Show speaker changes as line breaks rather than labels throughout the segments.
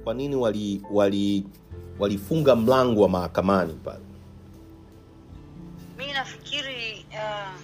kwa nini wali wali walifunga mlango wa mahakamani pale
mi nafikiri uh,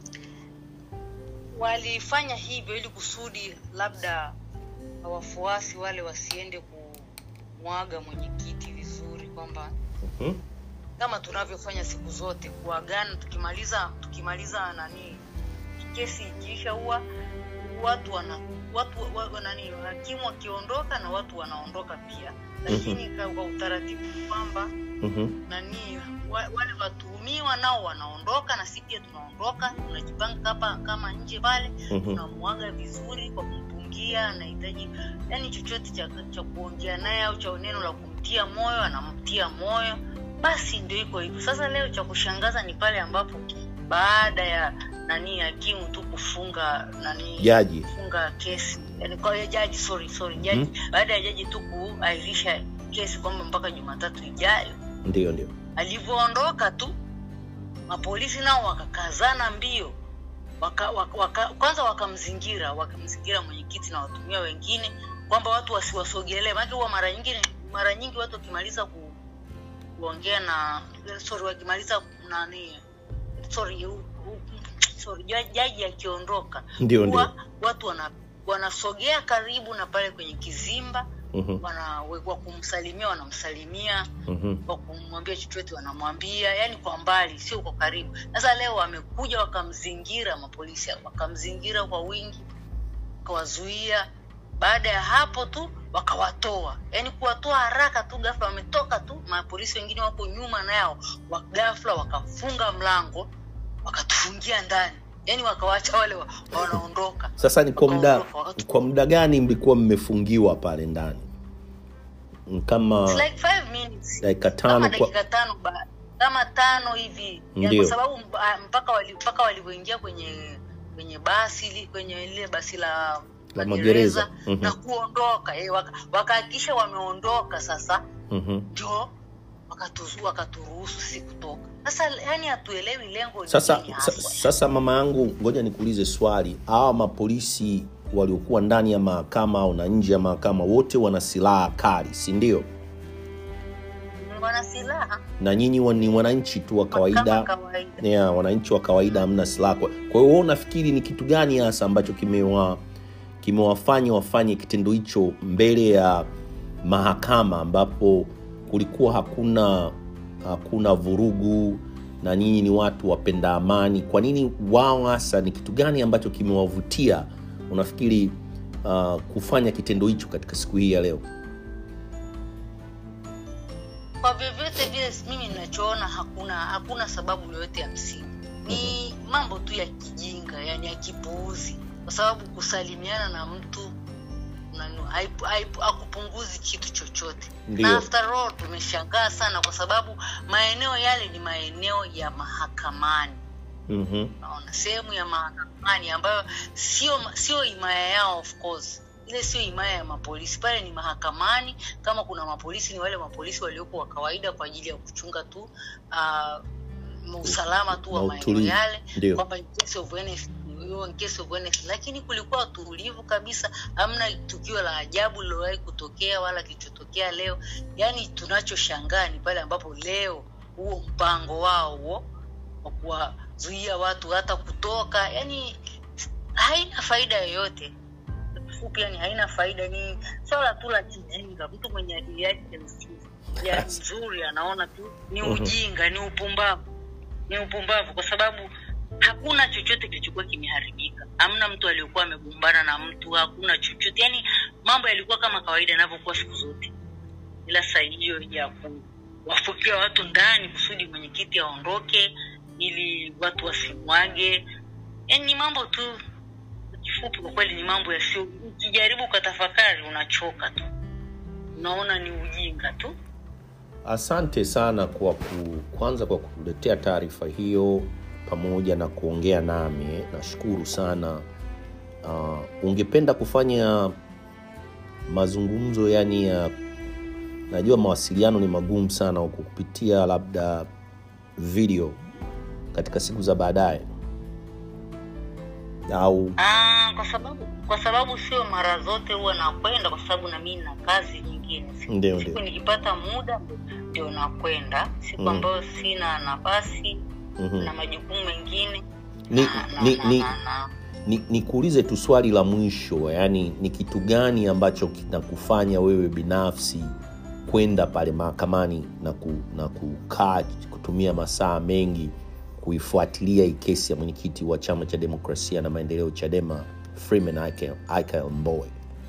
walifanya hivyo ili kusudi labda wafuasi wale wasiende kumwaga mwenyekiti vizuri kwamba
Mhm.
kama tunavyofanya siku zote kuagana tukimaliza tukimaliza nani kesi ikiisha huwa watu wana watu wa, wa, nani hakimu wakiondoka na watu wanaondoka pia lakini kwa kwa utaratibu kwamba
Mhm.
nani wa, wale watuhumiwa nao wanaondoka na sisi pia tunaondoka tunajipanga kama kama nje pale
Mhm.
tunamwaga vizuri kwa kumpungia anahitaji yani chochote cha, cha kuongea naye au cha neno la kumtia moyo anamtia moyo basi ndio iko hivyo sasa leo cha kushangaza ni pale ambapo baada ya nani hakimu tu kufunga nani
Jaji.
kufunga kesi yani kwa hiyo jaji sorry sorry jaji baada ya jaji tu kuahirisha kesi kwamba mpaka jumatatu ijayo
ndio ndio
alivyoondoka tu mapolisi nao wakakazana mbio waka, waka, waka, kwanza wakamzingira wakamzingira mwenyekiti na watumia wengine kwamba watu wasiwasogelee maanake huwa mara nyingine mara nyingi watu wakimaliza ku, kuongea na sorry wakimaliza nani sorry u, u, sorry jaji, jaji akiondoka
Ndio,
huwa
ndio.
watu wana wanasogea karibu na pale kwenye kizimba
Mhm.
wana wa kumsalimia wanamsalimia
Mhm.
kwa kumwambia chochote wanamwambia yani kwa mbali sio kwa karibu sasa leo wamekuja wakamzingira mapolisi wakamzingira kwa wingi wakawazuia baada ya hapo tu wakawatoa yani kuwatoa haraka tu ghafla wametoka tu mapolisi wengine wako nyuma nao wa ghafla wakafunga mlango wakatufungia ndani yani wakawacha wale wa, wanaondoka
sasa ni kwa muda
Wakaondoka, wakatu-
kwa muda gani mlikuwa mmefungiwa pale ndani kama
It's like five minutes
dakika
kama
tano kwa
dakika tano ba, kama tano hivi ya,
Ndio.
kwa sababu mba- mpaka wali, mpaka walivyoingia kwenye kwenye basi li- kwenye lile basi la
La magereza. Mhm.
na kuondoka eh, waka- wakahakikisha wameondoka sasa
Mhm.
ndio wakatuzu- wakaturuhusu si kutoka sasa yani hatuelewi lengo ni
sasa
nini
sa,
haswa.
sasa mama yangu ngoja nikuulize swali hawa mapolisi waliokuwa ndani ya mahakama au na nje ya mahakama wote wana silaha kali si ndio
wana silaha
na nyinyi wa- ni wananchi tu wa
kama
kawaida
kawaida
yeah, wananchi wa kawaida hamna silaha kwa kwa hiyo wewe unafikiri ni kitu gani hasa ambacho kimewa kimewafanya wafanye kitendo hicho mbele ya mahakama ambapo kulikuwa hakuna hakuna vurugu na nyinyi ni watu wapenda amani kwa nini wao hasa ni kitu gani ambacho kimewavutia unafikiri uh, kufanya kitendo hicho katika siku hii ya leo
kwa vyovyote vile mimi ninachoona hakuna hakuna sababu yoyote ya msingi ni mambo tu ya kijinga yani ya kipuuzi kwa sababu kusalimiana na mtu nani, haipu- haipu- hakupunguzi kitu chochote
Ndio.
na after all tumeshangaa sana kwa sababu maeneo yale ni maeneo ya mahakamani
mm-hmm.
naona sehemu ya mahakamani ambayo sio sio himaya yao of course ile sio himaya ya mapolisi pale ni mahakamani kama kuna mapolisi ni wale mapolisi waliopo wa kawaida kwa ajili ya kuchunga tu uh, usalama tu wa
Na
maeneo
utulivu.
yale
Ndio.
kwamba in case of anything, hiyo in case of anything. lakini kulikuwa tulivu kabisa hamna tukio la ajabu lilowahi kutokea wala kilichotokea leo yaani tunachoshangaa ni pale ambapo leo huo mpango wao huo wa kuwazuia watu hata kutoka yani haina faida yoyote fupi yani haina faida ni swala tu la kijinga mtu mwenye akili yake nzuri ya nzuri anaona tu ni
Mhm.
ujinga ni upumbavu ni upumbavu kwa sababu hakuna chochote kilichokuwa kimeharibika hamna mtu aliyokuwa amegombana na mtu hakuna chochote yani mambo yalikuwa kama kawaida yanavyokuwa siku zote ila saa hiyo ya kuwafukia watu ndani kusudi mwenyekiti aondoke ili watu wasimwage yani ni mambo tu kifupi kwa kweli ni mambo yasio ukijaribu ukatafakari unachoka tu unaona ni ujinga tu
asante sana kwa ku, kwanza kwa kuletea taarifa hiyo pamoja na kuongea nami eh. nashukuru sana uh, ungependa kufanya mazungumzo yani ya najua mawasiliano ni magumu sana huku kupitia labda video katika siku za baadaye au
Ah, kwa sababu kwa sababu sio mara zote huwa nakwenda kwa sababu na mimi na kazi nyingine siku,
Ndio,
siku
ndio.
nikipata muda ndio nakwenda siku
Mm.
ambayo sina nafasi
Mhm.
na majukumu mengine
Ni-
na- na-
ni-
na-
ni-
na- na-
ni nikuulize tu swali la mwisho yaani ni kitu gani ambacho kinakufanya wewe binafsi kwenda pale mahakamani na, ku, na kukaa kutumia masaa mengi kuifuatilia hii kesi ya mwenyekiti wa chama cha demokrasia na maendeleo chadema freeman Aikael- Aikael mbowe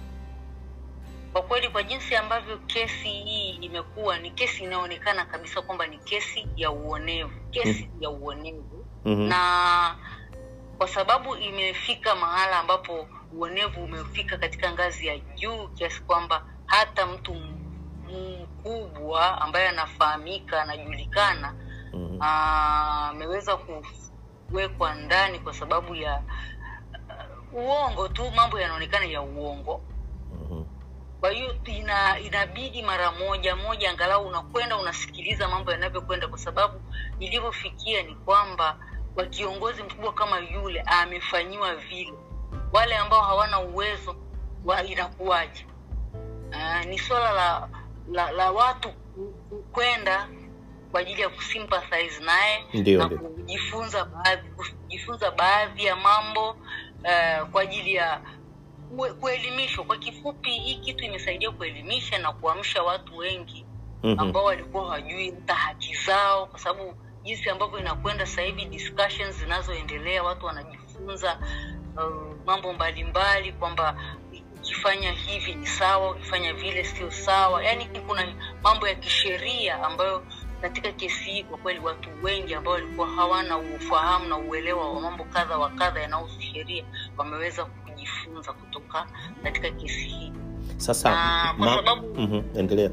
kwa kweli kwa jinsi ambavyo kesi hii imekuwa ni kesi inayoonekana kabisa kwamba ni kesi ya uonevu kesi ya uonevu
Mhm.
na kwa sababu imefika mahala ambapo uonevu umefika katika ngazi ya juu kiasi kwamba hata mtu m- mkubwa ambaye anafahamika anajulikana
Mhm.
ah, ameweza kuwekwa ndani kwa sababu ya uh, uongo tu mambo yanaonekana ya uongo
Mhm.
kwa hiyo ina, inabidi mara moja moja angalau unakwenda unasikiliza mambo yanavyokwenda kwa sababu ilivyofikia ni kwamba kwa kiongozi mkubwa kama yule amefanyiwa vile wale ambao hawana uwezo wa inakuwaje uh, ni swala la, la la watu ku- ku- kwenda kwa ajili ya kusympathize naye
Ndio,
na
ndio.
kujifunza baadhi kujifunza baadhi ya mambo uh, kwa ajili ya kue- kuelimishwa kwa kifupi hii kitu imesaidia kuelimisha na kuamsha watu wengi
Mhm.
ambao walikuwa hawajui hata haki zao kwa sababu jinsi ambavyo inakwenda sasa hivi discussions zinazoendelea watu wanajifunza uh, mambo mbalimbali kwamba ukifanya hivi ni sawa ukifanya vile sio sawa yaani kuna mambo ya kisheria ambayo katika kesi hii kwa kweli watu wengi ambao walikuwa hawana ufahamu na uelewa wa mambo kadha wa kadha yanayohusu sheria wameweza kujifunza kutoka katika kesi hii
sasa
Na kwa sababu-
Mhm. endelea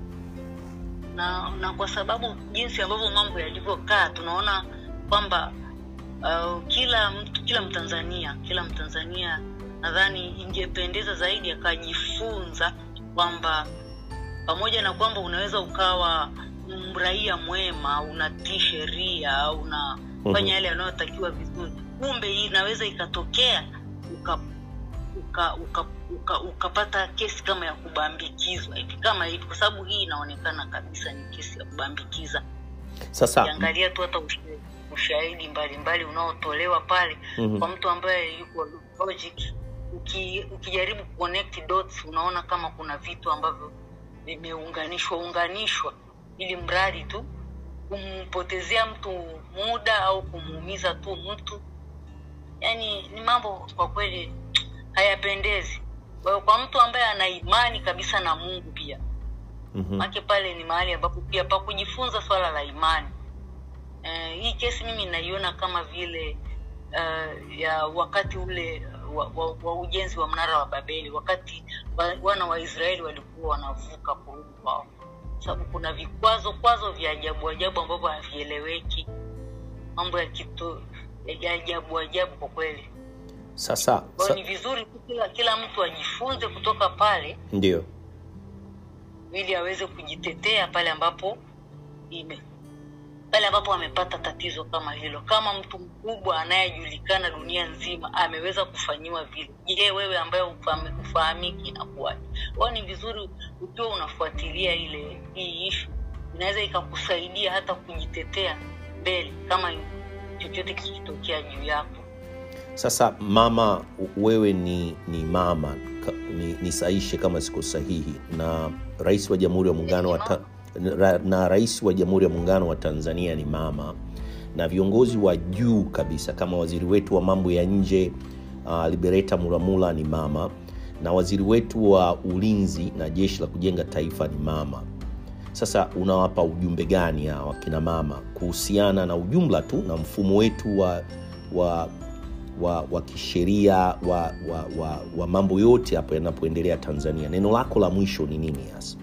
na na kwa sababu jinsi ambavyo mambo yalivyokaa tunaona kwamba uh, kila mtu kila mtanzania kila mtanzania nadhani ingependeza zaidi akajifunza kwamba pamoja na kwamba unaweza ukawa mraia mwema unatii sheria unafanya
Mhm.
yale yanayotakiwa vizuri kumbe hii inaweza ikatokea uka uka, uka, uka, ukapata kesi kama ya kubambikizwa hivi kama hivi kwa sababu hii inaonekana kabisa ni kesi ya kubambikiza
sasa
ukiangalia tu hata usha- ushahidi mbalimbali unaotolewa pale
Mhm.
kwa mtu ambaye yuko logic uki, ukijaribu connect dots unaona kama kuna vitu ambavyo vimeunganishwa unganishwa ili mradi tu kumpotezea mtu muda au kumuumiza tu mtu yani ni mambo kwa kweli hayapendezi kwa hiyo kwa mtu ambaye ana imani kabisa na mungu pia
Mhm.
make pale ni mahali ambapo pia pa kujifunza swala la imani eh, hii kesi mimi naiona kama vile uh, ya wakati ule wa, wa, wa ujenzi wa mnara wa babeli wakati wa, wana wa israeli walikuwa wanavuka kurudi kwao sababu kuna vikwazo kwazo vya ajabu ajabu ambavyo havieleweki mambo ya kitu ya ajabu ajabu kwa kweli
sasa
kwa
sa,
hiyo ni vizuri tu kila, kila mtu ajifunze kutoka pale
ndio
ili aweze kujitetea pale ambapo ime pale ambapo amepata tatizo kama hilo kama mtu mkubwa anayejulikana dunia nzima ameweza kufanyiwa vile je wewe ambaye ufahami- ufahamiki inakuwaje kwao ni vizuri ukiwa unafuatilia ile hii ishu inaweza ikakusaidia hata kujitetea mbele kama chochote kikitokea juu yako
sasa mama wewe ni ni mama ka- ni, nisaishe kama siko sahihi na rais wa jamhuri ya muungano wa ta, na, na rais wa jamhuri ya muungano wa tanzania ni mama na viongozi wa juu kabisa kama waziri wetu wa mambo ya nje uh, libereta mulamula ni mama na waziri wetu wa ulinzi na jeshi la kujenga taifa ni mama sasa unawapa ujumbe gani hawa kina mama kuhusiana na ujumla tu na mfumo wetu wa wa wa, wa kisheria wa, wa, wa, wa mambo yote hapo yanapoendelea tanzania neno lako la mwisho ni nini hasa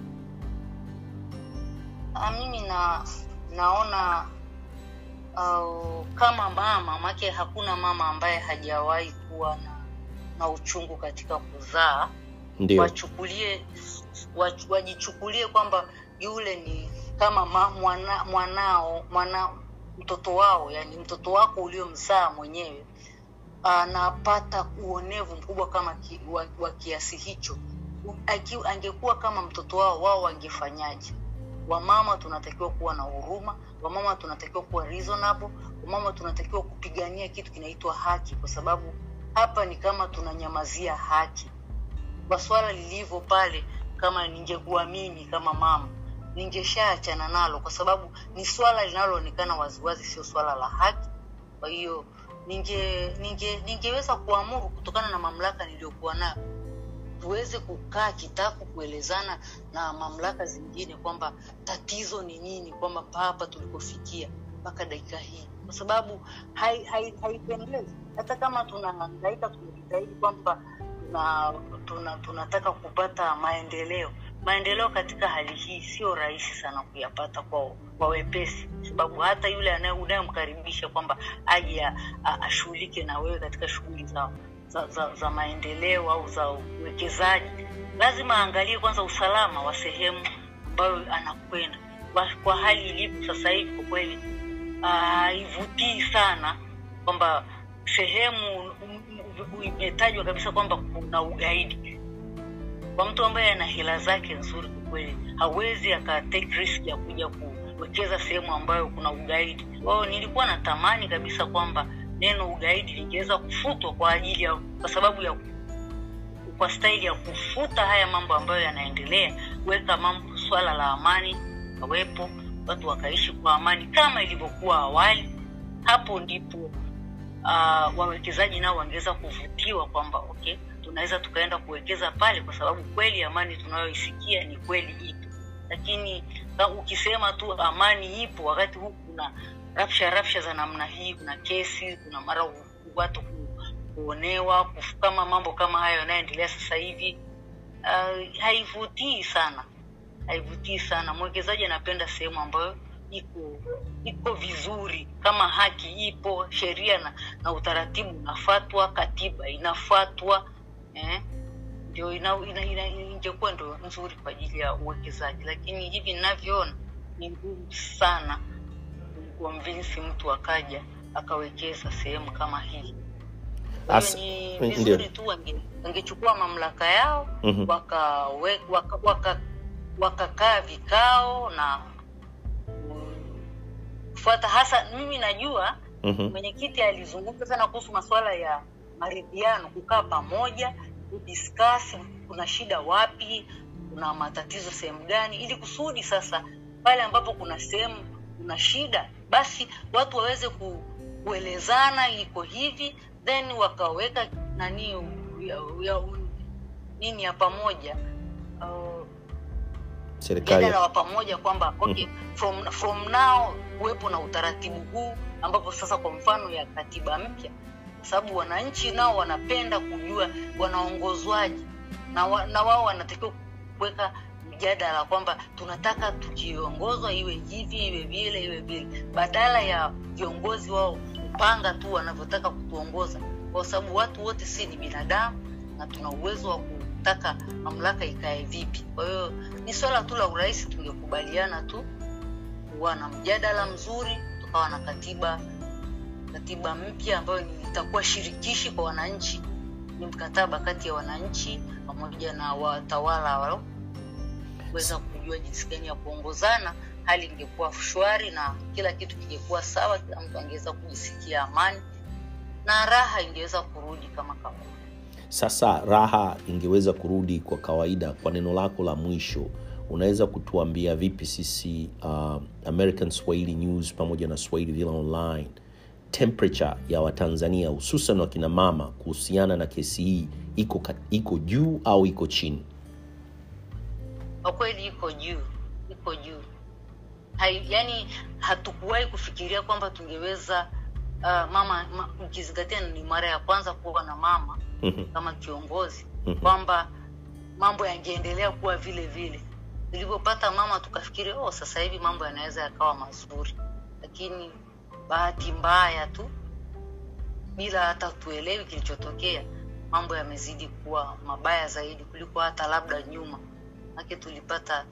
Ah, mimi na naona uh, kama mama make hakuna mama ambaye hajawahi kuwa na, na uchungu katika kuzaa
ndio
wachukulie wach- wajichukulie kwamba yule ni kama ma, mwana, mwanao mwana mtoto wao yani mtoto wako uliomzaa mwenyewe anapata uonevu mkubwa kama ki, wa, wa kiasi hicho Aki, angekuwa kama mtoto wao wao wangefanyaje wamama tunatakiwa kuwa na huruma wamama tunatakiwa kuwa reasonable wamama tunatakiwa kupigania kitu kinaitwa haki kwa sababu hapa ni kama tunanyamazia haki kwa swala lilivyo pale kama ningekuwa mimi kama mama ningeshaachana nalo kwa sababu ni swala linaloonekana waziwazi sio swala la haki kwa hiyo ninge, ninge ningeweza kuamuru kutokana na mamlaka niliyokuwa nayo tuweze kukaa kitako kuelezana na mamlaka zingine kwamba tatizo ni nini kwamba hapa tulikofikia mpaka dakika hii kwa sababu haipendezi hai, hai hata kama tunahangaika tunajitahidi kwamba tuna, tuna, tunataka kupata maendeleo maendeleo katika hali hii sio rahisi sana kuyapata kwa, kwa wepesi sababu hata yule unayemkaribisha kwamba aje ashughulike na wewe katika shughuli zao za, za, za maendeleo au za uwekezaji lazima aangalie kwanza usalama wa sehemu ambayo anakwenda kwa, kwa hali ilivyo sasa hivi kwa kweli haivutii uh, sana kwamba sehemu imetajwa kabisa kwamba kuna ugaidi kwa mtu ambaye ana hela zake nzuri kwa kweli hawezi akatake risk ya kuja kuwekeza sehemu ambayo kuna ugaidi kwao nilikuwa natamani kabisa kwamba neno ugaidi lingeweza kufutwa kwa ajili ya kwa sababu ya kwa staili ya kufuta haya mambo ambayo yanaendelea kuweka mambo swala la amani kawepo watu wakaishi kwa amani kama ilivyokuwa awali hapo ndipo uh, wawekezaji nao wangeweza kuvutiwa kwamba okay tunaweza tukaenda kuwekeza pale kwa sababu kweli amani tunayoisikia ni kweli ipo lakini ukisema tu amani ipo wakati huu kuna rafsha rafsha za namna hii kuna kesi kuna mara watu kuonewa kama mambo kama hayo yanayoendelea sasa hivi uh, haivutii sana haivutii sana mwekezaji anapenda sehemu ambayo iko iko vizuri kama haki ipo sheria na, na utaratibu unafatwa katiba inafatwa eh? ndio ingekuwa ina, ina, ina, ndo nzuri kwa ajili ya uwekezaji lakini hivi ninavyoona ni ngumu sana kumconvince mtu akaja akawekeza sehemu kama hii
As-
ni
ndio.
vizuri tu wange- wangechukua mamlaka yao
Mhm.
wakawe- waka- waka- wakakaa vikao na kufuata hasa mimi najua
Mhm.
mwenyekiti alizungumza sana kuhusu masuala ya maridhiano kukaa pamoja kudiscuss kuna shida wapi kuna matatizo sehemu gani ili kusudi sasa pale ambapo kuna sehemu kuna shida basi watu waweze ku, kuelezana iko hivi then wakaweka nani ya, ya, nini ya pamoja uh,
serikali
mjadala wa pamoja kwamba okay, from, from now kuwepo na utaratibu huu ambapo sasa kwa mfano ya katiba mpya kwa sababu wananchi nao wanapenda kujua wanaongozwaji na, wa, na wao wanatakiwa kuweka mjadala kwamba tunataka tukiongozwa iwe hivi iwe vile iwe vile badala ya viongozi wao kupanga tu wanavyotaka kutuongoza kwa sababu watu wote si ni binadamu na tuna uwezo wa kutaka mamlaka ikae vipi kwa hiyo ni swala tu la urahisi tungekubaliana tu kuwa na mjadala mzuri tukawa na katiba katiba mpya ambayo ni- itakuwa shirikishi kwa wananchi ni mkataba kati ya wananchi pamoja na watawala wao kuweza kujua jinsi gani ya kuongozana hali ingekuwa shwari na kila kitu kingekuwa sawa kila mtu angeweza kujisikia amani na raha ingeweza kurudi kama kawaida
sasa raha ingeweza kurudi kwa kawaida kwa neno lako la mwisho unaweza kutuambia vipi sisi uh, american swahili news pamoja na swahili vile online temperature ya watanzania hususan wakina mama kuhusiana na kesi hii iko, ka- iko juu au iko chini
kwa kweli iko juu iko juu Hai, yani hatukuwahi kufikiria kwamba tungeweza uh, mama ma, ukizingatia ni mara ya kwanza kuwa na mama
Mhm,
kama kiongozi
mhm.
kwamba mambo yangeendelea kuwa vile vile tulivyopata mama tukafikiri oh sasa hivi mambo yanaweza yakawa mazuri lakini bahati mbaya tu bila hata tuelewi kilichotokea mambo yamezidi kuwa mabaya zaidi kuliko hata labda nyuma make tulipata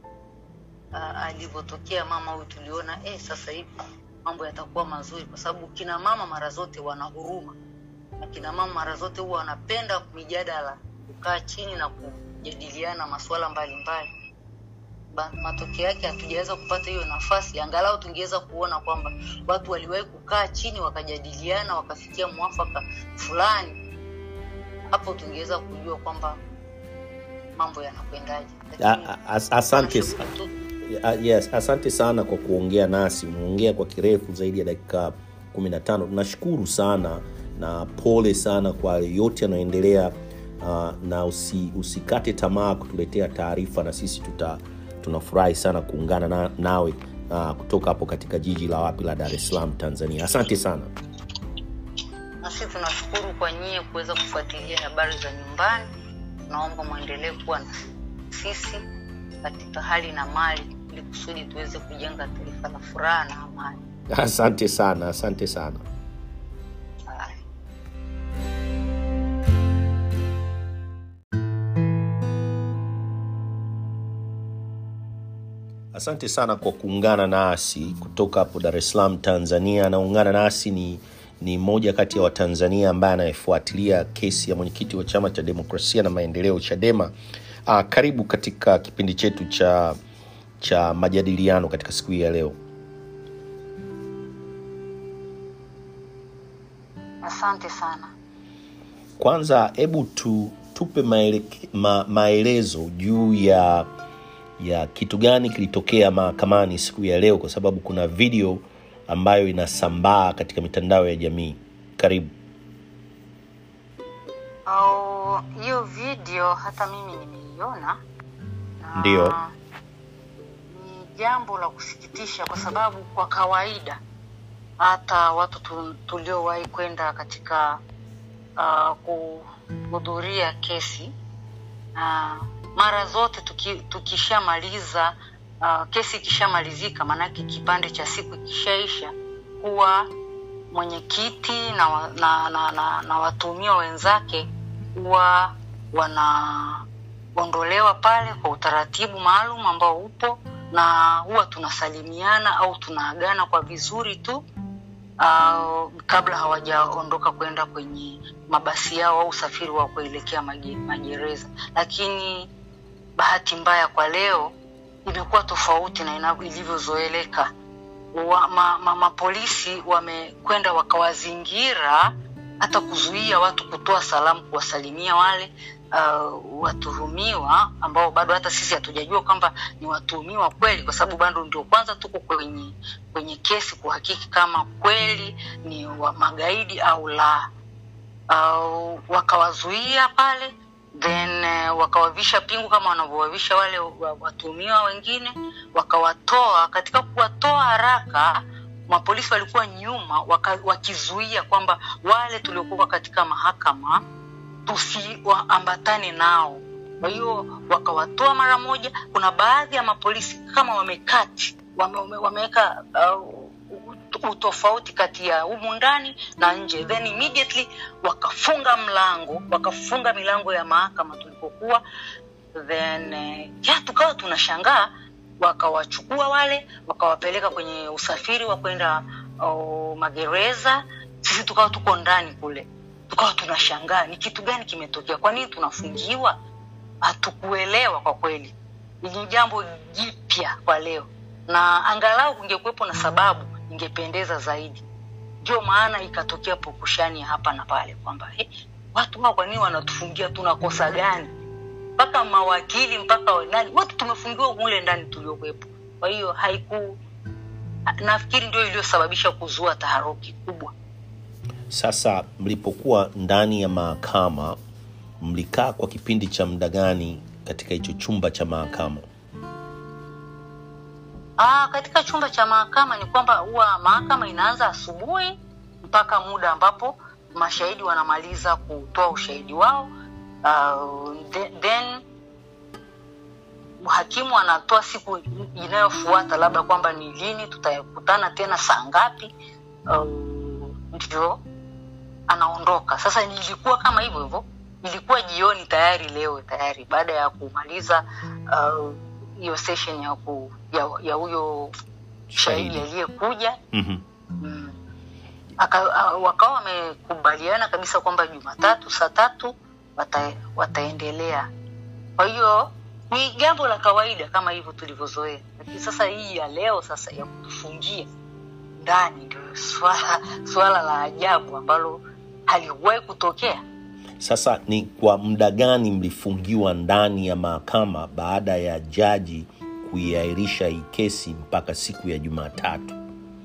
uh, alivyotokea mama huyu tuliona eh, sasa hivi mambo yatakuwa mazuri kwa sababu kina mama mara zote wana huruma akina mama mara zote huwa wanapenda mijadala kukaa chini na kujadiliana masuala mbalimbali Ba- matokeo yake hatujaweza kupata hiyo nafasi angalau tungeweza kuona kwamba watu waliwahi kukaa chini wakajadiliana wakafikia mwafaka fulani hapo tungeweza kujua kwamba mambo yanakwendaje
A-
Lakini
a- as- asante
tunashukuru tu
Uh, yes, asante sana kwa kuongea nasi. Umeongea kwa kirefu zaidi ya dakika 15. Tunashukuru sana na pole sana kwa yote yanayoendelea, uh, na usi, usikate tamaa kutuletea taarifa, na sisi tuta tunafurahi sana kuungana na, nawe uh, kutoka hapo katika jiji la wapi la Dar es Salaam, Tanzania. Asante sana.
na sisi tunashukuru kwa nyie kuweza kufuatilia habari za nyumbani tunaomba mwendelee kuwa na sisi katika hali na mali ili kusudi tuweze kujenga taifa la furaha na amani
Asante sana, asante sana.
Haya.
Asante sana kwa kuungana nasi kutoka hapo Dar es Salaam, Tanzania. Anaungana nasi ni ni mmoja kati ya Watanzania ambaye anayefuatilia kesi ya mwenyekiti wa Chama cha Demokrasia na Maendeleo, CHADEMA. Uh, karibu katika kipindi chetu cha cha majadiliano katika siku hii ya leo.
asante sana
Kwanza hebu tu, tupe maele, ma, maelezo juu ya ya kitu gani kilitokea mahakamani siku ya leo, kwa sababu kuna video ambayo inasambaa katika mitandao ya jamii. Karibu.
au hiyo video hata mimi nimeiona na
Ndio.
ni jambo la kusikitisha kwa sababu kwa kawaida hata watu tu- tuliowahi kwenda katika uh, kuhudhuria kesi uh, mara zote tuki, tukishamaliza uh, kesi ikishamalizika maanake kipande cha siku ikishaisha huwa mwenyekiti na, wa- na, na, na, na watuhumiwa wenzake huwa wanaondolewa pale kwa utaratibu maalum ambao upo na huwa tunasalimiana au tunaagana kwa vizuri tu uh, kabla hawajaondoka kwenda kwenye mabasi yao au usafiri wa kuelekea maje- magereza lakini bahati mbaya kwa leo imekuwa tofauti na inavyo- ilivyozoeleka wa, ma, ma, mapolisi wamekwenda wakawazingira hata kuzuia watu kutoa salamu kuwasalimia wale uh, watuhumiwa ambao bado hata sisi hatujajua kwamba ni watuhumiwa kweli kwa sababu bado ndio kwanza tuko kwenye kwenye kesi kuhakiki kama kweli ni wa magaidi au la uh, wakawazuia pale then uh, wakawavisha pingu kama wanavyowavisha wale wa- watuhumiwa wengine wakawatoa katika kuwatoa haraka mapolisi walikuwa nyuma waka, wakizuia kwamba wale tuliokuwa katika mahakama tusiwaambatane nao kwa hiyo wakawatoa mara moja kuna baadhi ya mapolisi kama wamekati wame, wame, wameweka uh, utofauti kati ya humu ndani na nje then immediately wakafunga mlango wakafunga milango ya mahakama tulipokuwa then eh, ya tukawa tunashangaa wakawachukua wale wakawapeleka kwenye usafiri wa kwenda oh, magereza sisi tukawa tuko ndani kule tukawa tunashangaa ni kitu gani kimetokea kwa nini tunafungiwa hatukuelewa kwa kweli ni jambo jipya kwa leo na angalau kungekuwepo na sababu ingependeza zaidi ndio maana ikatokea pukushani ya hapa na pale kwamba hey, watu hao kwa nini wanatufungia tunakosa gani mpaka mawakili mpaka nani wote tumefungiwa mule ndani tuliokuwepo kwa hiyo haiku nafikiri ndio iliyosababisha kuzua taharuki kubwa
Sasa mlipokuwa ndani ya mahakama, mlikaa kwa kipindi cha muda gani katika hicho chumba cha mahakama?
Aa, katika chumba cha mahakama ni kwamba huwa mahakama inaanza asubuhi mpaka muda ambapo mashahidi wanamaliza kutoa ushahidi wao uh, then, then hakimu anatoa siku inayofuata labda kwamba ni lini tutakutana tena saa ngapi uh, ndio anaondoka sasa nilikuwa kama hivyo hivyo ilikuwa jioni tayari leo tayari baada ya kumaliza uh, hiyo session ya ku, ya ya huyo shahidi
Shahidi.
aliyekuja
mm
mm. aka- a- wakawa wamekubaliana kabisa kwamba Jumatatu saa tatu wata, wataendelea. Kwa hiyo ni jambo la kawaida kama hivyo tulivyozoea, lakini sasa hii ya leo sasa ya kutufungia ndani ndio swala, swala la ajabu ambalo haliwahi kutokea.
Sasa ni kwa muda gani mlifungiwa ndani ya mahakama baada ya jaji kuiahirisha hii kesi mpaka siku ya Jumatatu?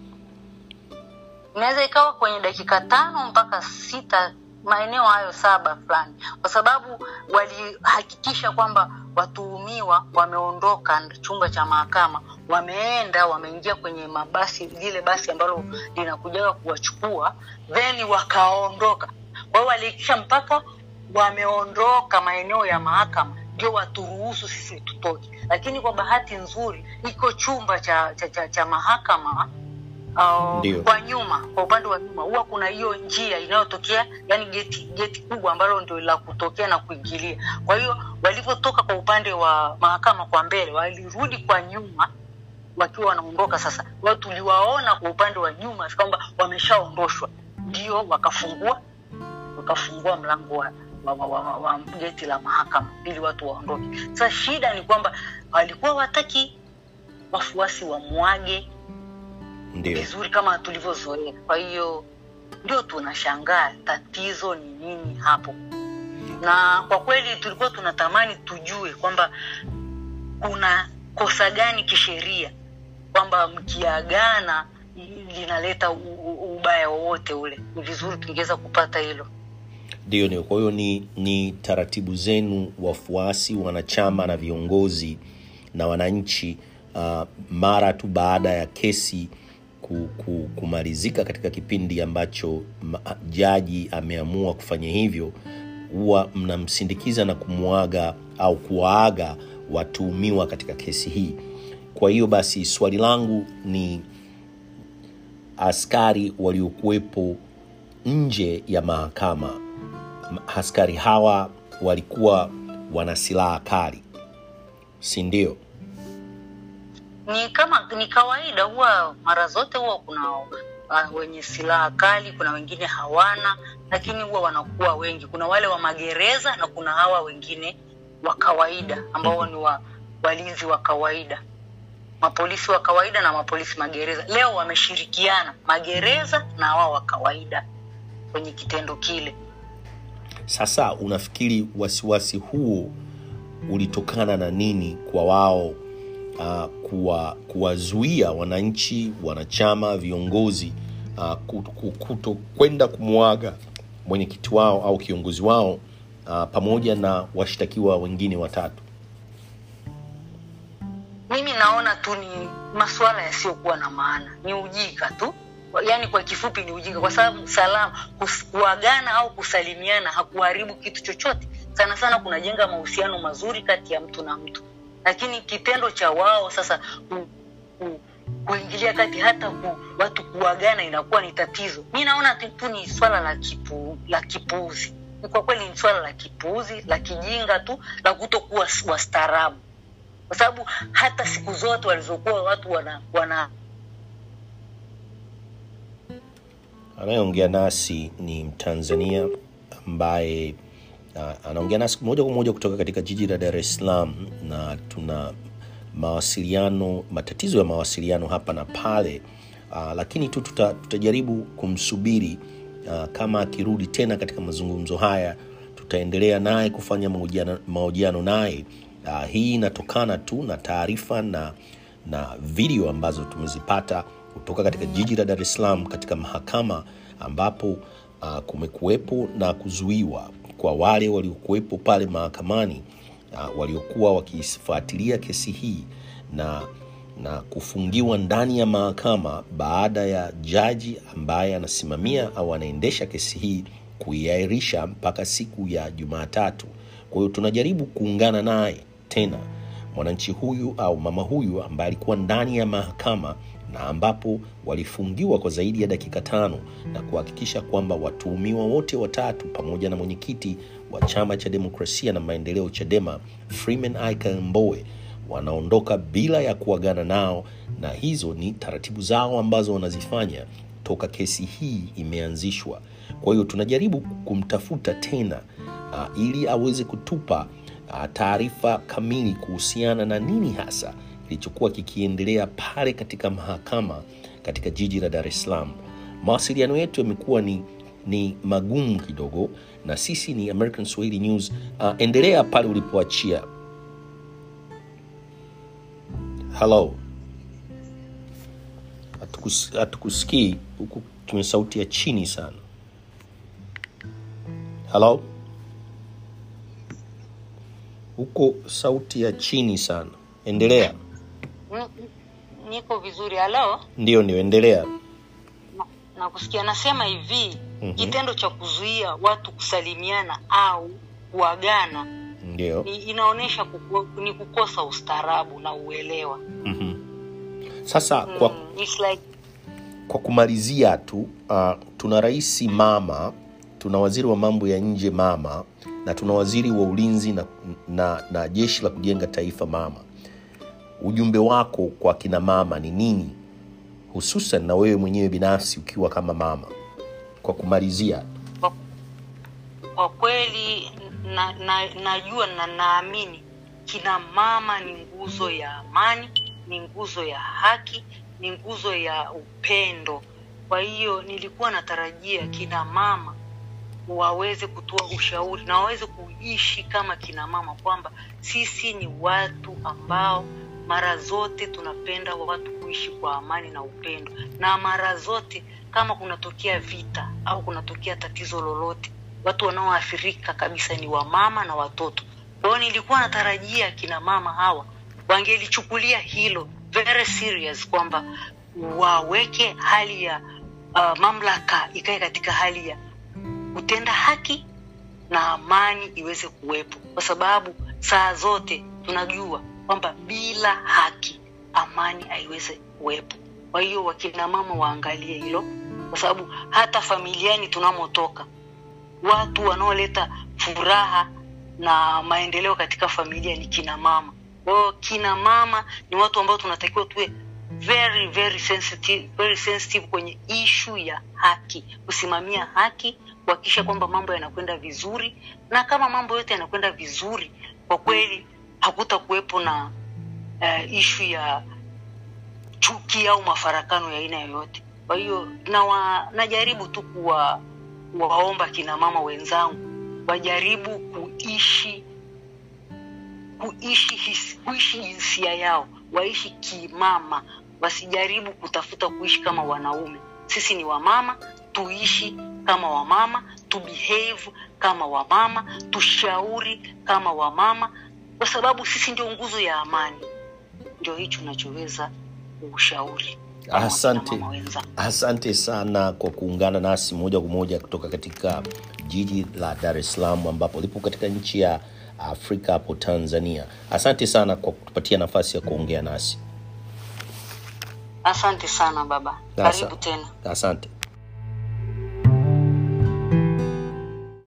inaweza ikawa kwenye dakika tano mpaka sita maeneo hayo saba fulani kwa sababu walihakikisha kwamba watuhumiwa wameondoka chumba cha mahakama wameenda wameingia kwenye mabasi lile basi ambalo linakujaga kuwachukua then wakaondoka kwa hiyo walihakikisha mpaka wameondoka maeneo ya mahakama ndio waturuhusu sisi tutoke lakini kwa bahati nzuri iko chumba cha, cha, cha, cha mahakama uh,
Ndio.
kwa nyuma kwa upande wa nyuma huwa kuna hiyo njia inayotokea yani geti geti kubwa ambalo ndio la kutokea na kuingilia kwa hiyo walivyotoka kwa upande wa mahakama kwa mbele walirudi kwa nyuma wakiwa wanaondoka sasa wao tuliwaona kwa upande wa nyuma kwamba wameshaondoshwa ndio wakafungua wakafungua mlango wa, wa, wa, wa, wa, wa geti la mahakama ili watu waondoke sasa shida ni kwamba walikuwa wataki wafuasi wamwage
Ndio.
vizuri kama tulivyozoea kwa hiyo ndio tunashangaa tatizo ni nini hapo na kwa kweli tulikuwa tunatamani tujue kwamba kuna kosa gani kisheria kwamba mkiagana linaleta u- u- ubaya wowote ule ni vizuri tungeweza kupata hilo
Ndio, ndio. Kwa hiyo ni, ni taratibu zenu wafuasi, wanachama na viongozi na wananchi uh, mara tu baada ya kesi ku, ku, kumalizika katika kipindi ambacho ma, jaji ameamua kufanya hivyo, huwa mnamsindikiza na kumwaga au kuwaaga watuhumiwa katika kesi hii. Kwa hiyo basi swali langu ni askari waliokuwepo nje ya mahakama M- askari hawa walikuwa wana silaha kali si ndio
ni kama ni kawaida huwa mara zote huwa kuna uh, wenye silaha kali kuna wengine hawana lakini huwa wanakuwa wengi kuna wale wa magereza na kuna hawa wengine wa kawaida ambao ni wa walinzi wa kawaida mapolisi wa kawaida na mapolisi magereza leo wameshirikiana magereza na hawa wa kawaida kwenye kitendo kile
sasa unafikiri wasiwasi huo ulitokana na nini kwa wao uh, kuwa kuwazuia wananchi wanachama viongozi uh, kuto kwenda kumwaga mwenyekiti wao au kiongozi wao uh, pamoja na washtakiwa wengine watatu
mimi naona tu ni masuala yasiyokuwa na maana ni ujinga tu yaani kwa kifupi ni ujinga kwa sababu salama kus- kuagana au kusalimiana hakuharibu kitu chochote sana sana kunajenga mahusiano mazuri kati ya mtu na mtu lakini kitendo cha wao sasa ku, ku, kuingilia kati hata ku, watu kuagana inakuwa ni tatizo mi naona tu tu ni swala la kipu, la kipuuzi Ni kwa kweli ni swala la kipuuzi la kijinga tu la kutokuwa s- wastaarabu kwa sababu hata siku zote walizokuwa watu wana, wana
anayeongea nasi ni mtanzania ambaye uh, anaongea nasi moja kwa moja kutoka katika jiji la dar es salaam na tuna mawasiliano matatizo ya mawasiliano hapa na pale uh, lakini tu tuta, tutajaribu kumsubiri uh, kama akirudi tena katika mazungumzo haya tutaendelea naye kufanya mahojiano- mahojiano naye uh, hii inatokana tu na taarifa na na video ambazo tumezipata kutoka katika jiji la dar es salaam katika mahakama ambapo uh, kumekuwepo na kuzuiwa kwa wale waliokuwepo pale mahakamani uh, waliokuwa wakifuatilia kesi hii na na kufungiwa ndani ya mahakama baada ya jaji ambaye anasimamia au anaendesha kesi hii kuiahirisha mpaka siku ya jumatatu kwa hiyo tunajaribu kuungana naye tena mwananchi huyu au mama huyu ambaye alikuwa ndani ya mahakama na ambapo walifungiwa kwa zaidi ya dakika tano na kuhakikisha kwamba watuhumiwa wote watatu pamoja na mwenyekiti wa chama cha demokrasia na maendeleo chadema freeman aika mbowe wanaondoka bila ya kuagana nao na hizo ni taratibu zao ambazo wanazifanya toka kesi hii imeanzishwa. Kwa hiyo tunajaribu kumtafuta tena uh, ili aweze kutupa uh, taarifa kamili kuhusiana na nini hasa kilichokuwa kikiendelea pale katika mahakama katika jiji la Dar es Salaam. Mawasiliano yetu yamekuwa ni, ni magumu kidogo, na sisi ni American Swahili News. Uh, endelea pale ulipoachia. Hello, hatukus, hatukusikii huku, tuna sauti ya chini sana. Hello, huko sauti ya chini sana. Endelea.
N- niko vizuri halo
Ndio, ndio, endelea.
na, na kusikia nasema hivi
Mhm.
kitendo cha kuzuia watu kusalimiana au kuagana
Ndio.
ni, inaonyesha kuku, ni kukosa ustaarabu na uelewa
Mhm. Sasa kwa,
mm, it's like
kwa kumalizia tu uh, tuna rais mama, tuna waziri wa mambo ya nje mama, na tuna waziri wa ulinzi na, na, na jeshi la kujenga taifa mama. Ujumbe wako kwa kina mama ni nini, hususan na wewe mwenyewe binafsi ukiwa kama mama, kwa kumalizia?
kwa, kwa kweli na, na, najua na naamini kina mama ni nguzo ya amani ni nguzo ya haki ni nguzo ya upendo kwa hiyo nilikuwa natarajia kina mama waweze kutoa ushauri na waweze kuishi kama kina mama kwamba sisi ni watu ambao mara zote tunapenda watu kuishi kwa amani na upendo na mara zote kama kunatokea vita au kunatokea tatizo lolote watu wanaoathirika kabisa ni wamama na watoto kwa hiyo nilikuwa natarajia kina mama hawa wangelichukulia hilo very serious kwamba waweke hali ya uh, mamlaka ikae katika hali ya kutenda haki na amani iweze kuwepo kwa sababu saa zote tunajua kwamba bila haki amani haiwezi kuwepo kwa hiyo wakina mama waangalie hilo kwa sababu hata familiani tunamotoka watu wanaoleta furaha na maendeleo katika familia ni kina mama kwa hiyo kina mama ni watu ambao tunatakiwa tuwe very very sensitive, very sensitive kwenye ishu ya haki kusimamia haki kuhakikisha kwamba mambo yanakwenda vizuri na kama mambo yote yanakwenda vizuri kwa kweli hakuta kuwepo na uh, ishu ya chuki au mafarakano ya aina yoyote kwa hiyo nawa, najaribu tu kuwa waomba kina mama wenzangu wajaribu kuishi kuishi his, kuishi jinsia yao waishi kimama wasijaribu kutafuta kuishi kama wanaume sisi ni wamama tuishi kama wamama tubehave kama wamama tushauri kama wamama kwa sababu sisi ndio nguzo ya amani ndio hicho nachoweza kuushauri kama
Asante.
wakina mama wenzangu.
Asante sana kwa kuungana nasi moja kwa moja kutoka katika jiji la Dar es Salaam ambapo lipo katika nchi ya Afrika hapo Tanzania. Asante sana kwa kutupatia nafasi ya kuongea nasi.
asante sana baba
Asa-
karibu tena
Asante.